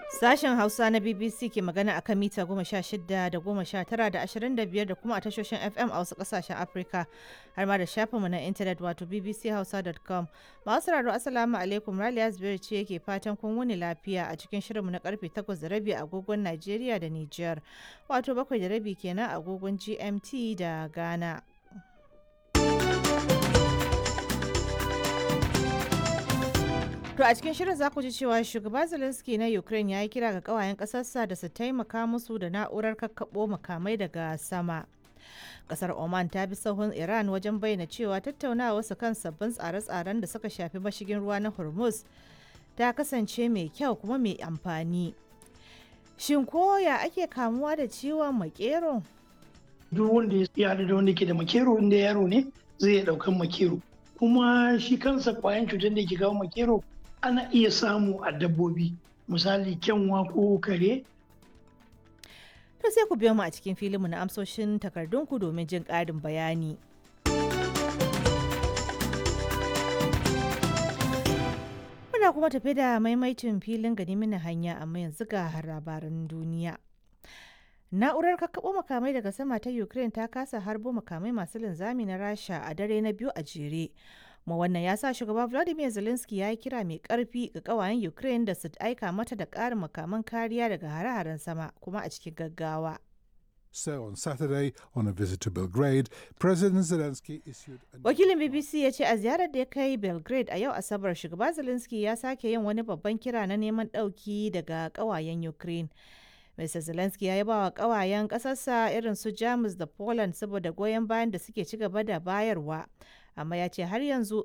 Sashen Hausa na BBC ke magana a kan mita goma sha shida da goma sha tara da ashirin da biyar da kuma a tashoshin FM a wasu ƙasashen Afirka har ma da shafinmu na intanet wato bbchausa.com. Masu sauraro Assalamu alaikum Raliya Zubairu ce yake fatan kun wuni lafiya a cikin shirinmu na karfe takwas da rabi agogon Najeriya da Nijar wato bakwai da rabi kenan agogon GMT da Ghana. To a cikin shirin za ku ji cewa shugaba Zelensky na Ukraine ya yi kira ga kawayen ƙasarsa da su taimaka musu da na'urar kakkaɓo makamai daga sama. Kasar Oman ta bi sahun Iran wajen bayyana cewa tattaunawa su kan sabbin tsare-tsaren da suka shafi mashigin ruwa na Hormuz ta kasance mai kyau kuma mai amfani. Shin koya ake kamuwa da ciwon makero? Duk wanda ya haɗu da wanda ke da makero inda yaro ne zai iya ɗaukan makero. Kuma shi kansa kwayan cutar da ke kawo makero ana iya samu a dabbobi misali kyanwa ko kare to sai ku biyo mu a cikin filinmu na amsoshin takardunku domin jin ƙarin bayani muna kuma tafi da maimaicin filin gani mini hanya amma yanzu ga labaran duniya na'urar kakkaɓo makamai daga sama ta ukraine ta kasa harbo makamai masu linzami na rasha a dare na biyu a jere kuma wannan ya sa shugaba vladimir zelensky ya yi kira mai karfi ga kawayen ukraine da su aika mata da ƙarin makaman kariya daga hare-haren sama kuma a cikin gaggawa So on Saturday, on a visit to Belgrade, President Zelensky issued a wakilin bbc ya ce a ziyarar da ya kai belgrade a yau asabar shugaba zelensky ya sake yin wani babban kira na neman ɗauki daga kawayen ukraine Mr. Zelensky ya yaba wa kawayen ƙasarsa irin su Jamus da Poland saboda goyon bayan da suke ci gaba da bayarwa, amma ya ce har yanzu